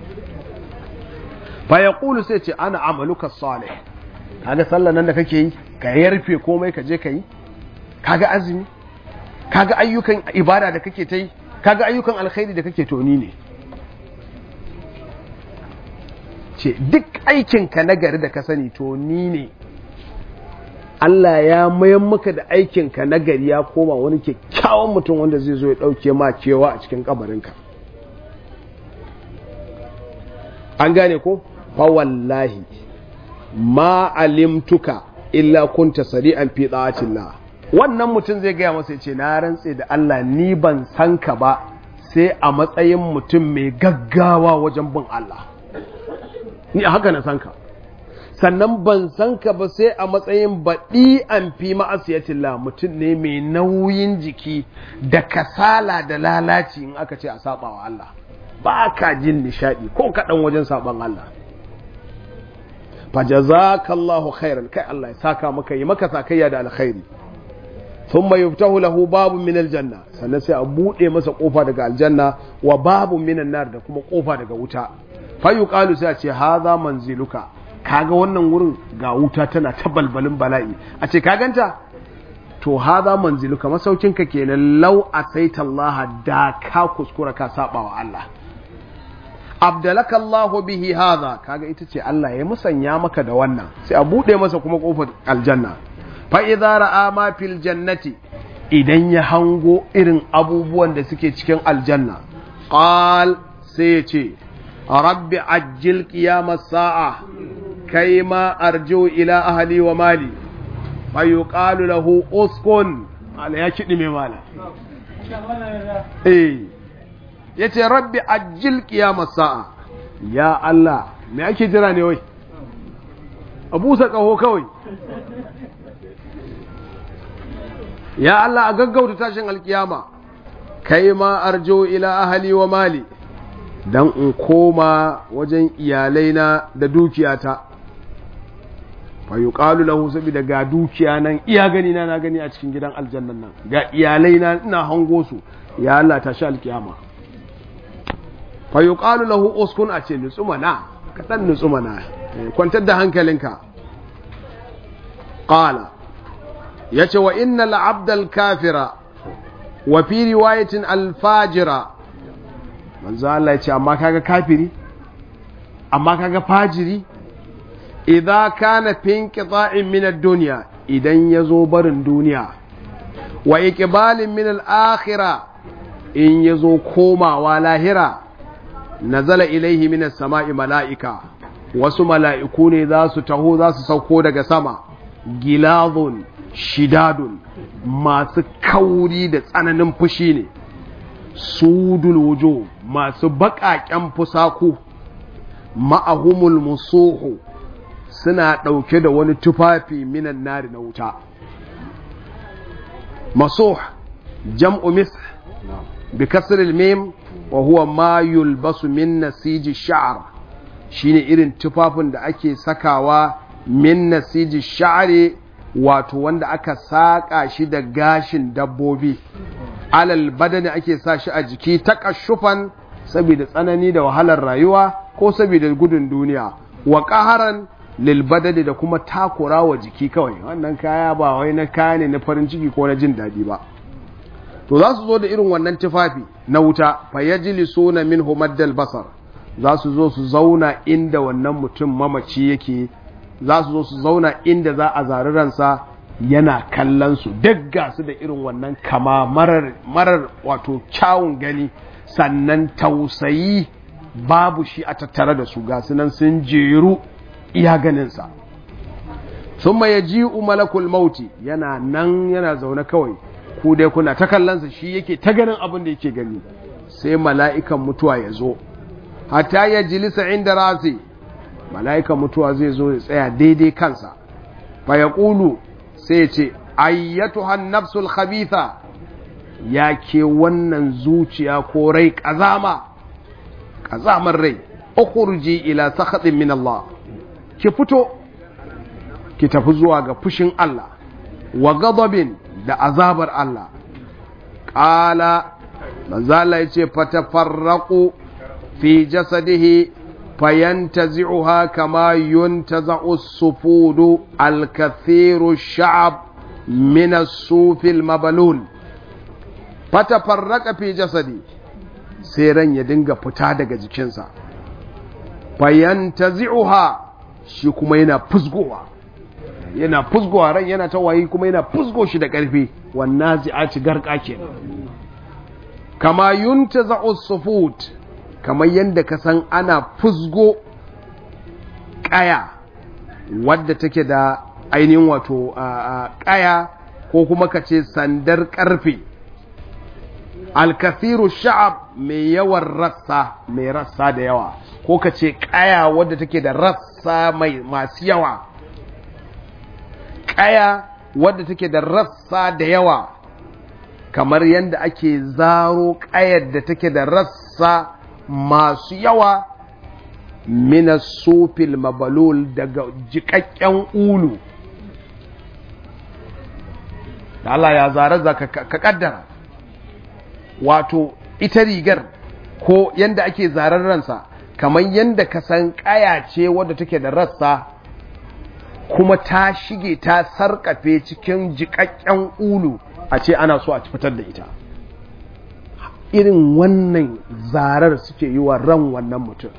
fa yaqulu sai ce ana amaluka salih kaga sallan nan da kake yi ka yarfe komai ka je ka yi kaga azumi kaga ayyukan ibada da kake ta yi kaga ayyukan alkhairi da kake toni ne ce duk aikinka na gari da ka sani to ni ne Allah ya mayan maka da aikinka na gari ya koma wani kyakkyawan mutum wanda zai zo ya ɗauke ma cewa a cikin kabarinka an gane ko fa wallahi ma alimtuka illa kunta sari'an fi da'atillah wannan mutum zai gaya masa ya ce na rantse da Allah ni ban san ka ba sai a matsayin mutum mai gaggawa wajen bin Allah ni a haka na san ka sannan ban san ka ba sai a matsayin baɗi an fi ma'asiyatillah mutum ne mai nauyin jiki da kasala da lalaci in aka ce a saba wa Allah ba ka jin nishaɗi ko kaɗan wajen saban Allah fajazakallahu khairan kai Allah ya saka maka yi maka sakayya da alkhairi thumma yuftahu lahu babun min aljanna sannan sai a bude masa kofa daga aljanna wa babun minan nar da kuma kofa daga wuta fa yuqalu sai a ce hadha manziluka kaga wannan wurin ga wuta tana ta balbalin bala'i a ce ka ganta to hadha manziluka masaukinka kenan law asaita Allah da ka kuskura ka saba wa Allah abdalaka Allah bihi hadha kaga ita ce Allah ya musanya maka da wannan sai a bude masa kuma kofar aljanna fa idza ra'a ma fil jannati idan ya hango irin abubuwan da suke cikin aljanna qal sai ya ce rabbi ajjil qiyamas sa'a kai ma arju ila ahli wa mali fa yuqalu lahu uskun ala ya kidi me mala eh yace rabbi ajjil qiyamas sa'a ya Allah me ake jira ne wai abusa kaho kawai ya Allah a gaggauta tashin alkiyama kai ma arjo ila ahali wa mali dan in koma wajen iyalaina da dukiyata fa yuqalu lahu saboda ga dukiya nan iya gani na na gani a cikin gidan aljannan nan ga iyalai na ina hango su ya Allah ta sha alkiyama fa yuqalu lahu uskun a ce nutsuma na ka dan nutsuma na kwantar da hankalinka qala yace wa innal abdal kafira wa fi riwayatin al fajira manzo Allah yace amma kaga kafiri amma kaga fajiri idza kana fi inqita'in min ad-dunya idan yazo barin duniya wa iqbalin min al-akhirah in yazo komawa lahira nazala ilaihi min as-sama'i mala'ika wasu mala'iku ne za su taho za su sauko daga sama gilazun shidadun masu kauri da tsananin fushi ne sudul wujo masu baƙaƙen fusaku ma'ahumul musuhu suna ɗauke da wani tufafi minan nari na wuta masuh jam'u mis bi kasril mim wa huwa ma yulbasu min nasiji sha'r shine irin tufafin da ake sakawa min nasiji sha'ri wato wanda aka saka shi da gashin dabbobi alal badani ake sa shi a jiki takashufan saboda tsanani da wahalar rayuwa ko saboda gudun duniya wa qaharan lil badani da kuma takura wa jiki kawai wannan kaya ba wai na kaya ne na farin ciki ko na jin daɗi ba to za su zo da irin wannan tufafi na wuta fa yajlisuna minhu maddal basar za su zo su zauna inda wannan mutum mamaci yake za su zo su zauna inda za a zari ransa yana kallon su duk ga su da irin wannan kama marar marar wato kyawun gani sannan tausayi babu shi a tattare da su ga su nan sun jeru iya ganinsa sun ya ji malakul mauti yana nan yana zaune kawai ku dai kuna ta kallonsa shi yake ta ganin abin da yake gani sai mala'ikan mutuwa ya zo hatta ya jilisa inda rasi mala'ikan mutuwa zai zo ya tsaya daidai kansa fa ya ƙulu sai ce ayyatu nafsul khabitha ya ke wannan zuciya ko rai ƙazama ƙazamar rai ukhruji ila sakhatin min Allah ki fito ki tafi zuwa ga fushin Allah wa ghadabin da azabar Allah qala manzala yace fatafarraqu fi jasadihi fayantazi'uha kama yuntaza'u as-sufudu al-kathiru ash-sha'ab min as-suf al-mabalul fatafarraqa fi jasadi sai ran ya dinga fita daga jikinsa fayantazi'uha shi kuma yana fusgowa yana fusgowa ran yana ta wayi kuma yana fusgo shi da ƙarfi wannan zi'aci garka kenan kama yuntaza'u sufut kamar yadda ka san ana fusgo ƙaya wadda take da ainihin wato ƙaya ko kuma ka ce sandar ƙarfe alkathiru sha'ab mai yawan rassa mai rassa da yawa ko ka ce ƙaya wadda take da rassa mai masu yawa ƙaya wadda take da rassa da yawa kamar yadda ake zaro ƙayar da take da rassa masu yawa mina sufil mabalul daga jiƙaƙƙen ulu da Allah ya zare za ka ƙaddara wato ita rigar ko yadda ake zarar ransa kamar yadda ka san ƙaya ce wadda take da rassa kuma ta shige ta sarƙafe cikin jiƙaƙƙen ulu a ce ana so a fitar da ita irin wannan zarar suke yi wa ran wannan mutum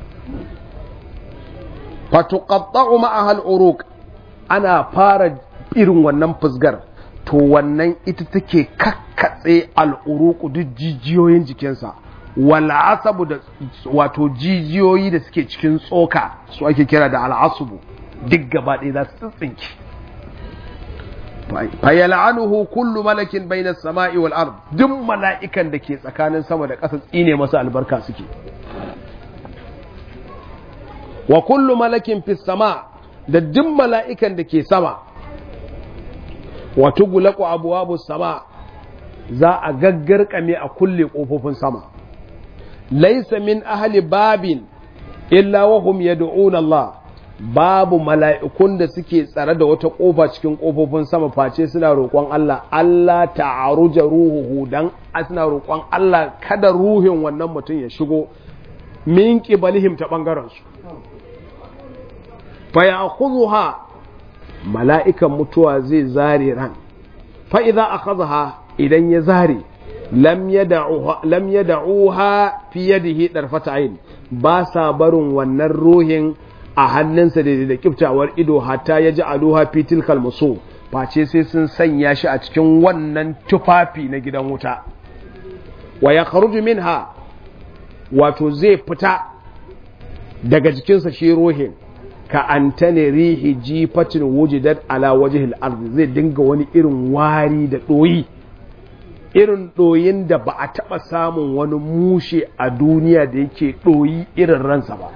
fatuqatta'u ma'ahal uruq ana fara irin wannan fusgar to wannan ita take kakkatse al'uruku duk jijiyoyin jikinsa wala asabu da wato jijiyoyi da suke cikin tsoka su ake kira da al'asubu duk gaba ɗaya za su tsinki fayal'anuhu kullu malakin bainas sama'i wal ard duk mala'ikan da ke tsakanin sama da ƙasa tsine masa albarka suke wa kullu malakin fis sama da duk mala'ikan da ke sama wa tughlaqu abwabus sama za a gaggarkame a kulle kofofin sama laysa min ahli babin illa wa hum yad'una Allah babu mala'ikun da suke tsare da wata ƙofa cikin ƙofofin sama face suna roƙon Allah Allah ta'aruja ruhuhu dan suna roƙon Allah kada ruhin wannan mutum ya shigo min qibalihim ta bangaren su fa ya'khudha mala'ikan mutuwa zai zare ran fa idza akhadha idan ya zare lam yad'uha lam yad'uha fi yadihi darfata ayn ba sa barin wannan ruhin a hannunsa da da kiftawar ido hatta ya ji aluha fi tilkal musu face sai sun sanya shi a cikin wannan tufafi na gidan wuta wa ya kharuju minha wato zai fita daga jikinsa shi ruhin ka antane rihi jifatin wujidat ala wajhil ardi zai dinga wani irin wari da doyi irin doyin da ba a taba samun wani mushe a duniya da yake doyi irin ransa ba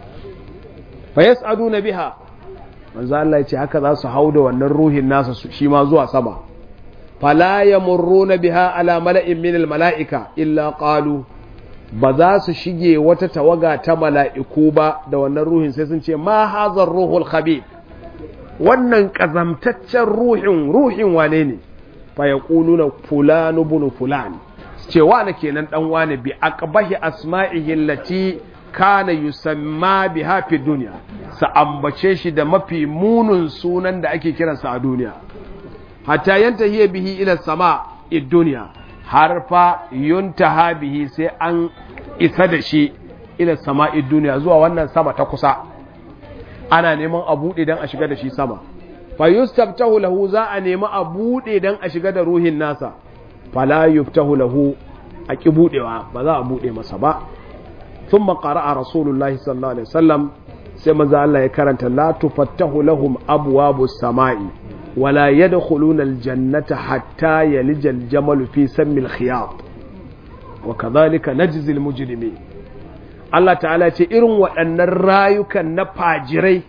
fa yas'aduna biha manzo Allah ya ce haka za su hau da wannan ruhin nasa shi ma zuwa sama fala yamurruna biha ala mala'in min al mala'ika illa qalu ba za su shige wata tawaga ta mala'iku ba da wannan ruhin sai sun ce ma hazar ruhul khabib wannan kazamtaccen ruhin ruhin wane ne fa yaquluna fulanu bunu fulan ce wane kenan dan wane bi aqbahi asma'ihi allati kana yusamma biha fi dunya sa ambace shi da mafi munun sunan da ake kiransa a duniya hatta yantahi bihi ila sama id dunya har fa yuntaha bihi sai an isa da shi ila sama id dunya zuwa wannan sama ta kusa ana neman a bude dan a shiga da shi sama fa yustabtahu lahu za a nemi a bude dan a shiga da ruhin nasa fala yuftahu lahu a ki budewa ba za a bude masa ba ثم قرأ رسول الله صلى الله عليه وسلم سيما الله يكرنت لا تفتح لهم أبواب السماء ولا يدخلون الجنة حتى يلج الجمل في سم الخياط وكذلك نجزي المجرمين Allah ta'ala ce irin waɗannan rayukan na fajirai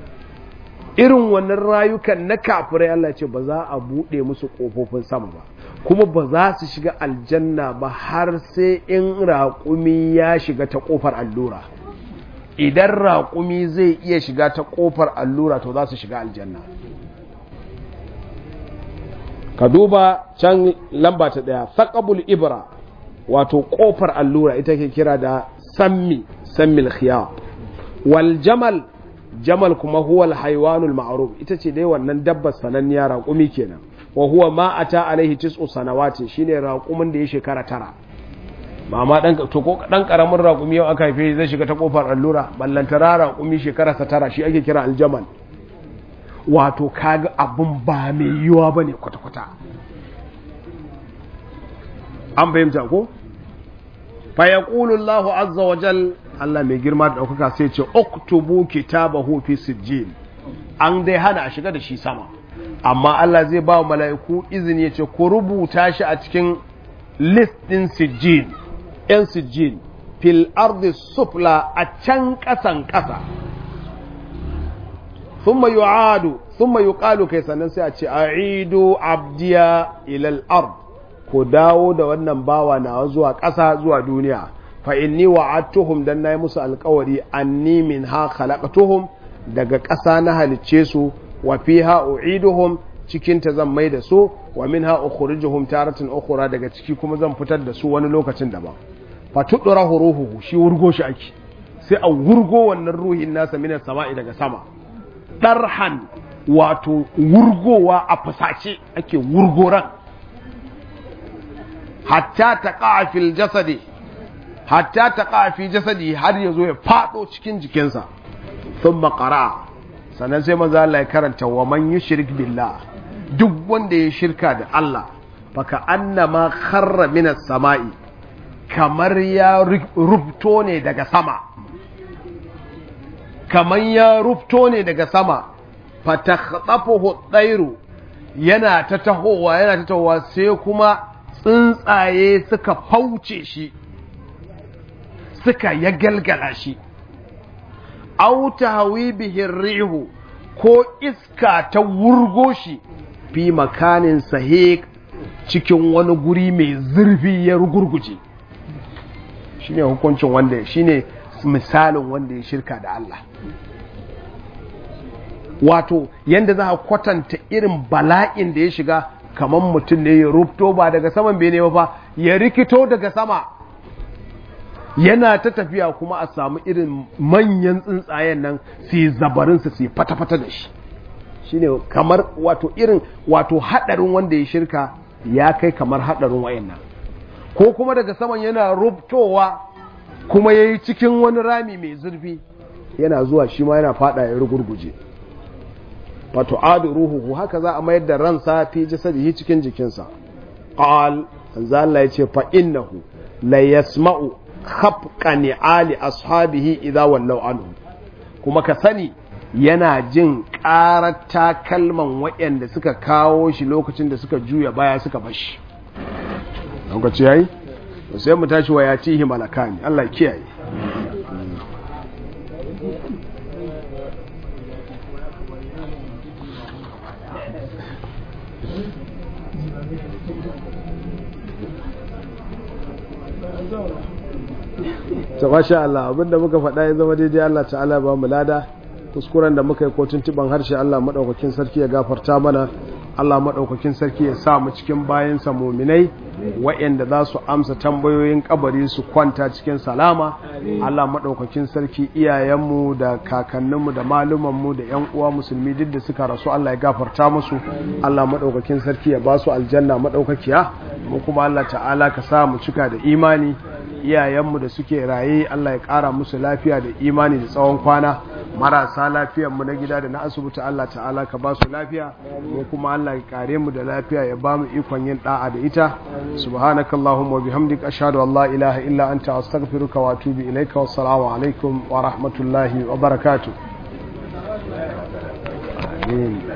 irin wannan rayukan na kafirai Allah ce ba za a buɗe musu ƙofofin sama ba kuma ba za su shiga aljanna ba har sai in raƙumi ya shiga ta ƙofar allura idan raƙumi zai iya shiga ta ƙofar allura to za su shiga aljanna ka duba can lamba ta ɗaya saƙabul ibra wato ƙofar allura ita ke kira da sammi sammil khiyar wal jamal jamal kuma huwa al ma'ruf ita ce dai wannan dabbar sananniya raƙumi kenan wa huwa ma ata alaihi tis'u sanawatin shine raƙumin da ya shekara tara ba ma dan to ko dan karamin raƙumi yau aka haife zai shiga ta kofar allura ballantara raƙumi shekara sa tara shi ake kira aljamal wato kaga abun ba mai yiwa bane kwata kwata an fahimta ko fa yaqulu Allahu azza wa jal Allah mai girma da daukaka sai ce uktubu kitabahu fi sijjin an dai hana a shiga da shi sama amma Allah zai ba mala'iku izini ya ce ku rubuta shi a cikin list ɗin sijjin ‘yan sijjin fil ardi sufla a can ƙasan ƙasa thumma yu'adu thumma yuqalu kai sannan sai a ce a'idu abdiya ilal ard ku dawo da wannan bawa nawa zuwa ƙasa zuwa duniya fa inni wa'adtuhum dan nayi musu alƙawari anni min ha khalaqtuhum daga ƙasa na halicce su wa fiha u'iduhum cikin ta zan mai da su wa minha ukhrijuhum taratan ukhra daga ciki kuma zan fitar da su wani lokacin daban fa tudra ruhuhu shi wurgo shi ake sai a wurgo wannan ruhin nasa min sama'i daga sama darhan wato wurgowa a fasace ake wurgo ran hatta taqa fil jasadi hatta taqa fi jasadi har yazo ya fado cikin jikinsa thumma qara'a sannan sai manzo Allah ya karanta wa man yushrik billah duk wanda ya shirka da Allah faka annama kharra minas sama'i kamar ya rubto ne daga sama kamar ya rubto ne daga sama fatakhtafuhu tsairu yana ta tahowa yana ta tahowa sai kuma tsuntsaye suka fauce shi suka ya galgala shi au tahwi bihi rihu ko iska ta wurgo shi fi makanin sahik cikin wani guri mai zurfi ya rugurguje shine hukuncin wanda shine misalin wanda ya shirka da Allah wato yanda za a kwatanta irin bala'in da ya shiga kamar mutum ne ya rubto ba daga saman bene ba fa ya rikito daga sama yana ta tafiya kuma a samu irin manyan tsuntsayen nan su yi zabarinsa su yi fata-fata da shi shine kamar wato irin wato hadarin wanda ya shirka ya kai kamar hadarin wayannan ko kuma daga saman yana rubtowa kuma ya yi cikin wani rami mai zurfi yana zuwa shi ma yana fada ya rugurguje wato adu ruhuhu haka za a mayar da ransa fi jasadihi cikin jikinsa qal manzo Allah yace fa innahu la yasma'u khafqa ni'ali ashabihi idza wallaw anhu kuma ka sani yana jin ƙarar takalman waɗanda suka kawo shi lokacin da suka juya baya suka bashi lokaci yayi sai mu tashi wa yatihi malakani Allah kiyaye ta masha Allah abinda muka faɗa ya zama daidai Allah ta'ala ba mu lada kuskuren da muka yi ko tuntuban harshe Allah maɗaukakin sarki ya gafarta mana Allah maɗaukakin sarki ya sa mu cikin bayansa muminai waɗanda za su amsa tambayoyin kabari su kwanta cikin salama Allah maɗaukakin sarki iyayenmu da kakanninmu da malumanmu da ƴan uwa musulmi duk da suka rasu Allah ya gafarta musu Allah maɗaukakin sarki ya ba su aljanna maɗaukakiya mu kuma Allah ta'ala ka sa mu cika da imani iyayenmu da suke raye Allah ya ƙara musu lafiya da imani da tsawon kwana marasa lafiyanmu na gida da na asibiti Allah ta'ala ka ba su lafiya mu kuma Allah ya kare mu da lafiya ya ba mu ikon yin da'a da ita subhanakallahumma wa bihamdika ashhadu an la ilaha illa anta astaghfiruka wa atubu ilaika wassalamu alaikum wa rahmatullahi wa barakatuh amin